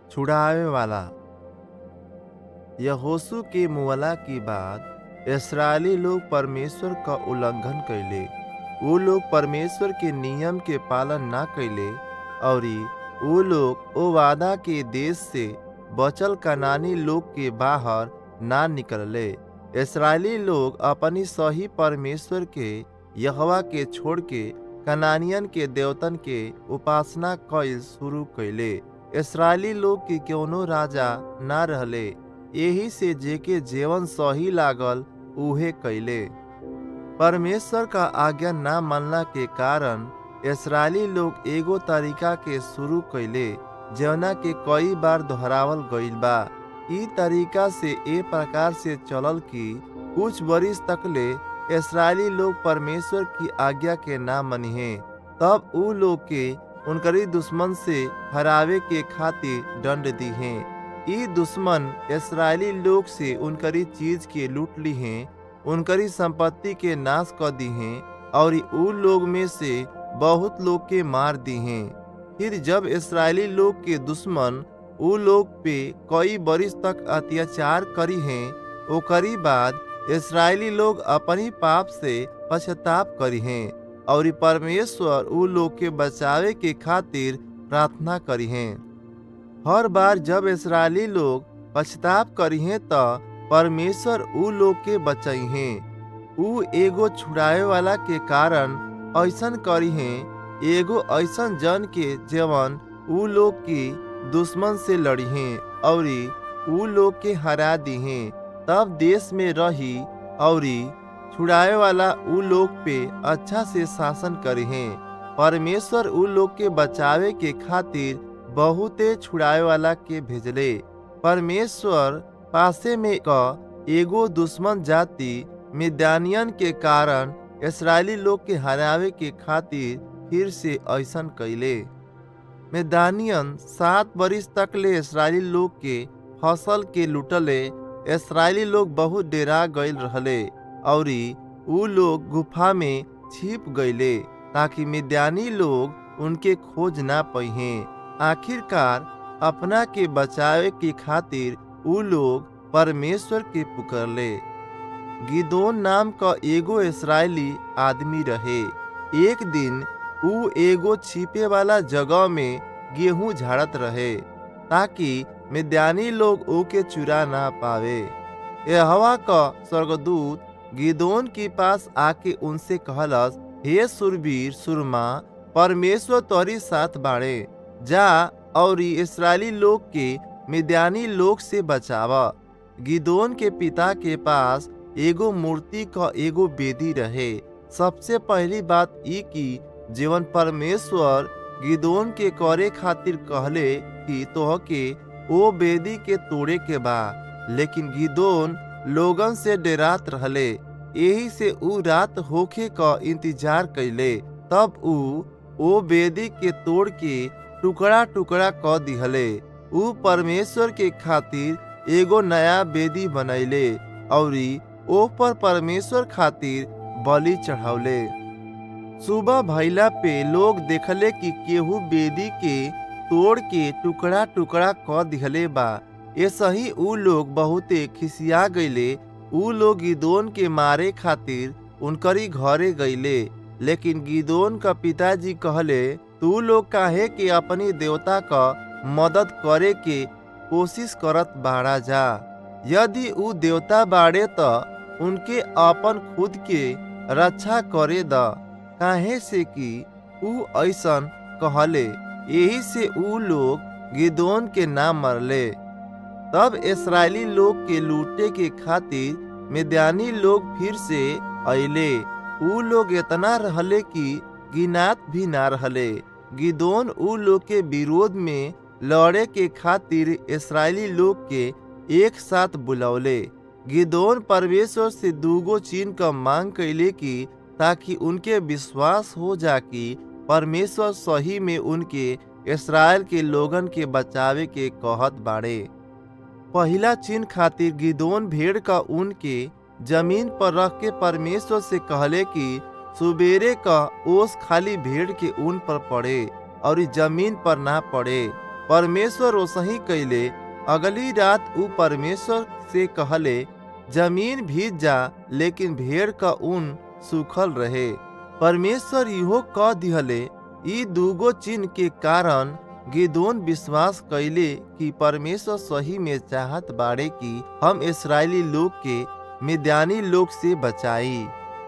छुड़ावे वाला यहोशू के मुअला की बाद इसराइली लोग परमेश्वर का उल्लंघन कैले वो लोग परमेश्वर के नियम के पालन ना कैले और वो लोग ओ वादा के देश से बचल कनानी लोग के बाहर ना निकलले इसराइली लोग अपनी सही परमेश्वर के यहवा के छोड़ के कनानियन के देवतन के उपासना कैल शुरू कैले इसराइली लोग के कोनो राजा ना रहले यही से जेके जीवन सही लागल उहे कैले परमेश्वर का आज्ञा ना मानला के कारण इसराइली लोग एगो तरीका के शुरू कैले जवना के कई बार दोहरावल गईल बा ई तरीका से ए प्रकार से चलल कि कुछ बरिस तकले इसराइली लोग परमेश्वर की आज्ञा के ना मनिहे तब ऊ लोग के उनकरी दुश्मन से हरावे के खातिर दंड दिहे ई दुश्मन इसराइली लोग से उनकरी चीज के लूट ली हैं उनकरी संपत्ति के नाश कर दी हैं और ऊ लोग में से बहुत लोग के मार दी हैं फिर जब इसराइली लोग के दुश्मन ऊ लोग पे कई बरिस तक अत्याचार करी हैं ओकरी बाद इसराइली लोग अपनी पाप से पश्चाताप करी हैं और परमेश्वर ऊ लोग के बचावे के खातिर प्रार्थना करी हैं हर बार जब इसराइली लोग पश्चाताप करी हैं तो परमेश्वर ऊ लोग के बचाई हैं ऊ एगो छुड़ावे वाला के कारण ऐसन करी हैं एगो ऐसन जन के जवन ऊ लोग की दुश्मन से लड़ी हैं और ऊ लोग के हरा दी हैं तब देश में रही और छुड़ावे वाला ऊ लोग पे अच्छा से शासन करे हैं परमेश्वर ऊ लोग के बचावे के खातिर बहुते छुड़ावे वाला के भेजले परमेश्वर पासे में का एगो दुश्मन जाति मिद्यानियन के कारण इसराइली लोग के हरावे के खातिर फिर से ऐसन कैले मैदानियन सात बरिस तक ले इसराइली लोग के फसल के लुटले इसराइली लोग बहुत डेरा गईल रहले और ऊ लोग गुफा में छिप गईले ताकि मिद्यानी लोग उनके खोज ना पहिए आखिरकार अपना के बचावे के खातिर ऊ लोग परमेश्वर के पुकरले गिदोन नाम का एगो इसराइली आदमी रहे एक दिन ऊ एगो छिपे वाला जगह में गेहूं झाड़त रहे ताकि मिद्यानी लोग ओके चुरा ना पावे यहोवा का स्वर्गदूत गिदोन के पास आके उनसे कहलस हे सुरवीर सुरमा परमेश्वर तोरी साथ बाड़े जा और इसराइली लोग के मिद्यानी लोग से बचावा गिदोन के पिता के पास एगो मूर्ति का एगो बेदी रहे सबसे पहली बात ई की जीवन परमेश्वर गिदोन के करे खातिर कहले कि तोह के ओ बेदी के तोड़े के बा लेकिन गिदोन लोगन से डेरात रहले यही से ऊ रात होखे का इंतजार कैले तब ऊ ओ बेदी के तोड़ के टुकड़ा टुकड़ा क दिहले ऊ परमेश्वर के खातिर एगो नया बेदी बनैले और ओ पर परमेश्वर खातिर बलि चढ़ावले सुबह भैला पे लोग देखले कि केहू बेदी के तोड़ के टुकड़ा टुकड़ा क दिहले बा ऐसा ही ऊ लोग बहुते खिसिया गईले ऊ लोग गिदोन के मारे खातिर उनकरी घरे गईले लेकिन गिदोन का पिताजी कहले तू लोग काहे के अपनी देवता का मदद करे के कोशिश करत बाड़ा जा यदि ऊ देवता बाड़े तो उनके अपन खुद के रक्षा करे द काहे से कि ऊ ऐसन कहले यही से ऊ लोग गिदोन के नाम मरले तब इसराइली लोग के लूटे के खातिर मिद्यानी लोग फिर से अले ऊ लोग इतना रहले कि गिनात भी ना रहले गिदोन ऊ लोग के विरोध में लड़े के खातिर इसराइली लोग के एक साथ बुलौले गिदोन परमेश्वर से दूगो चीन का मांग कैले कि ताकि उनके विश्वास हो जा कि परमेश्वर सही में उनके इसराइल के लोगन के बचावे के कहत बाड़े पहला चिन्ह खातिर गिदोन भेड़ का ऊन के जमीन पर रख के परमेश्वर से कहले कि सुबेरे का ओस खाली भेड़ के ऊन पर पड़े और जमीन पर ना पड़े परमेश्वर ओसही कैले अगली रात ऊ परमेश्वर से कहले जमीन भीज जा लेकिन भेड़ का ऊन सूखल रहे परमेश्वर इहो कह दिहले ई दूगो चिन्ह के कारण गिदोन विश्वास कैले कि परमेश्वर सही में चाहत बाड़े कि हम इसराइली लोग के मिद्यानी लोग से बचाई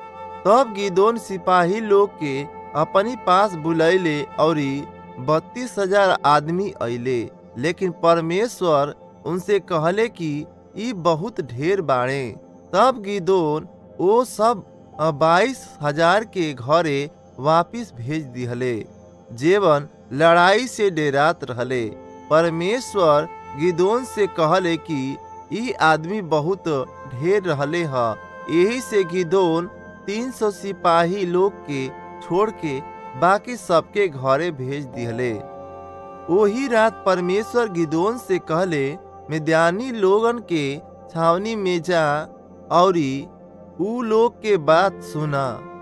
तब गिदोन सिपाही लोग के अपनी पास बुलैले और बत्तीस हजार आदमी अइले लेकिन परमेश्वर उनसे कहले कि ई बहुत ढेर बाड़े तब गिदोन ओ सब बाईस हजार के घरे वापिस भेज दिहले जेवन लड़ाई से डेरात रहले परमेश्वर गिदोन से कहले कि ई आदमी बहुत ढेर रहले ह यही से गिदोन तीन सौ सिपाही लोग के छोड़ के बाकी सबके घरे भेज दिहले वही रात परमेश्वर गिदोन से कहले मिद्यानी लोगन के छावनी में जा और ऊ लोग के बात सुना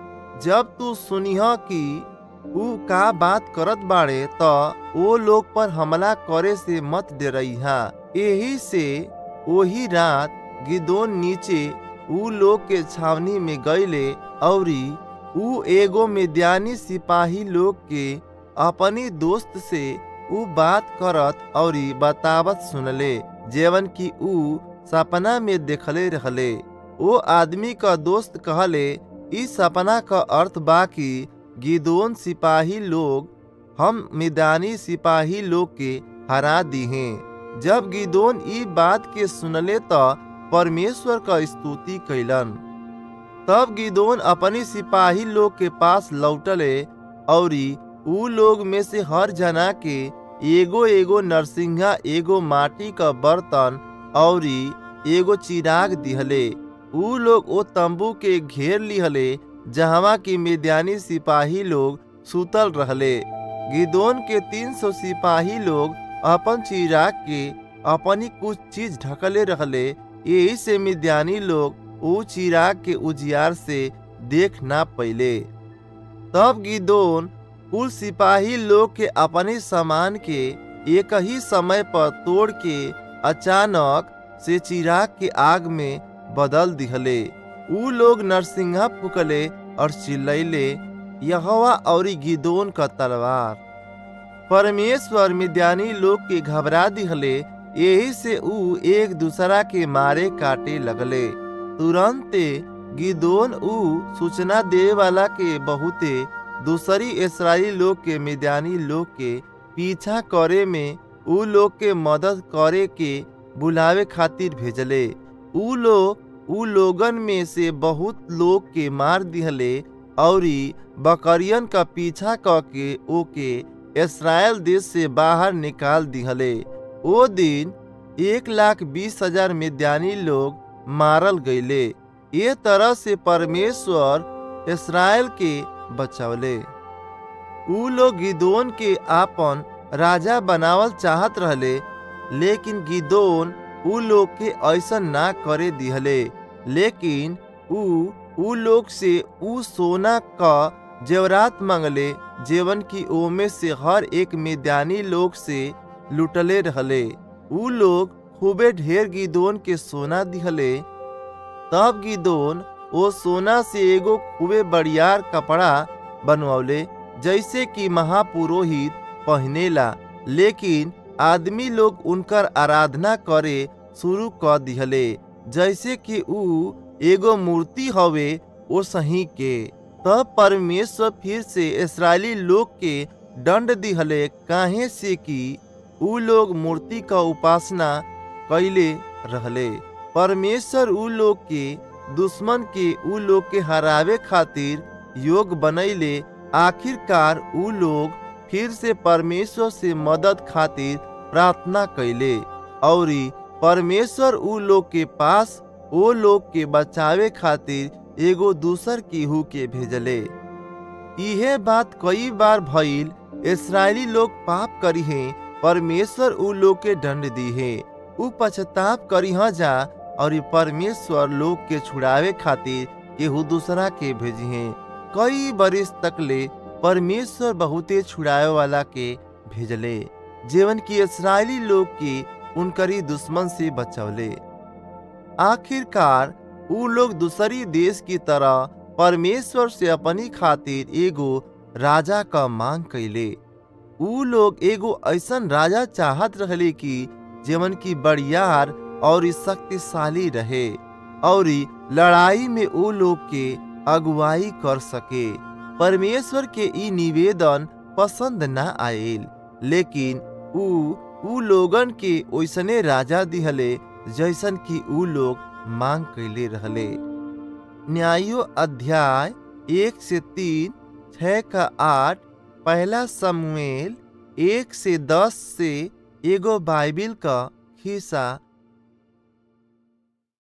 जब तू सुनिह कि ऊ का बात करत बाड़े त ओ लोग पर हमला करे से मत डरइहा यही से वही रात गिदोन नीचे ऊ लोग के छावनी में गईले और ऊ एगो मिद्यानी सिपाही लोग के अपनी दोस्त से ऊ बात करत और बतावत सुनले जेवन की ऊ सपना में देखले रहले ओ आदमी का दोस्त कहले इस सपना का अर्थ बा कि गिदोन सिपाही लोग हम मिदानी सिपाही लोग के हरा दिहे जब गिदोन ई बात के सुनले त परमेश्वर का स्तुति कैलन तब गिदोन अपनी सिपाही लोग के पास लौटले और ऊ लोग में से हर जना के एगो एगो नरसिंहा एगो माटी का बर्तन और एगो चिराग दिहले ऊ लोग ओ तंबू के घेर लिहले जहवा की मिद्यानी सिपाही लोग सुतल रहले गिदोन के तीन सौ सिपाही लोग अपन चिराग के अपनी कुछ चीज ढकले रहले यही से मिद्यानी लोग ऊ चिराग के उजियार से देख ना पैले तब गिदोन कुल सिपाही लोग के अपने सामान के एक ही समय पर तोड़ के अचानक से चिराग के आग में बदल दिहले ऊ लोग नरसिंहा फुकले और चिल्लैले यहवा और गिदोन का तलवार परमेश्वर मिद्यानी लोग के घबरा दिहले यही से ऊ एक दूसरा के मारे काटे लगले तुरंत गिदोन ऊ सूचना दे वाला के बहुते दूसरी इसराइली लोग के मिद्यानी लोग के पीछा करे में ऊ लोग के मदद करे के बुलावे खातिर भेजले ऊ लोग ऊ लोगन में से बहुत लोग के मार दिहले और बकरियन का पीछा क के ओके इसराइल देश से बाहर निकाल दिहले ओ दिन एक लाख बीस हजार मिद्यानी लोग मारल गईले ये तरह से परमेश्वर इसराइल के बचवले ऊ लोग गिदोन के आपन राजा बनावल चाहत रहले लेकिन गिदोन ऊ लोग के ऐसा ना करे दिहले लेकिन ऊ ऊ लोग से ऊ सोना का जेवरात मंगले जेवन की ओमे से हर एक मिद्यानी लोग से लुटले रहले ऊ लोग खूबे ढेर गिदोन के सोना दिहले तब गिदोन ओ सोना से एगो खूबे बड़ियार कपड़ा बनवले जैसे कि महापुरोहित पहनेला लेकिन आदमी लोग उनकर आराधना करे शुरू कर दिहले जैसे कि ऊ एगो मूर्ति हवे ओ सही के तब परमेश्वर फिर से इसराइली लोग के दंड दिहले काहे से कि ऊ लोग मूर्ति का उपासना कैले रहले परमेश्वर ऊ लोग के दुश्मन के ऊ लोग के हरावे खातिर योग बनैले आखिरकार ऊ लोग फिर से परमेश्वर से मदद खातिर प्रार्थना कैले और परमेश्वर ऊ लोग के पास ओ लोग के बचावे खातिर एगो दूसर केहू के भेजले इहे बात कई बार भइल इसराइली लोग पाप करी है परमेश्वर ऊ लोग के दंड दी है ऊ पश्चाताप करी जा और परमेश्वर लोग के छुड़ावे खातिर केहू दूसरा के भेजी है कई बरिस तक ले परमेश्वर बहुते छुड़ावे वाला के भेजले जीवन की इसराइली लोग की उनकरी दुश्मन से बचौले आखिरकार ऊ लोग दूसरी देश की तरह परमेश्वर से अपनी खातिर एगो राजा का मांग कैले ऊ लोग एगो ऐसन राजा चाहत रहले कि जीवन की बड़ियार और शक्तिशाली रहे और लड़ाई में ऊ लोग के अगुवाई कर सके परमेश्वर के ई निवेदन पसंद न आयल लेकिन ऊ ऊ लोगन के ओइसने राजा दिहले जैसन कि ऊ लोग मांग कैले रहले न्यायो अध्याय एक से तीन छह का आठ पहला समूएल एक से दस से एगो बाइबिल का हिस्सा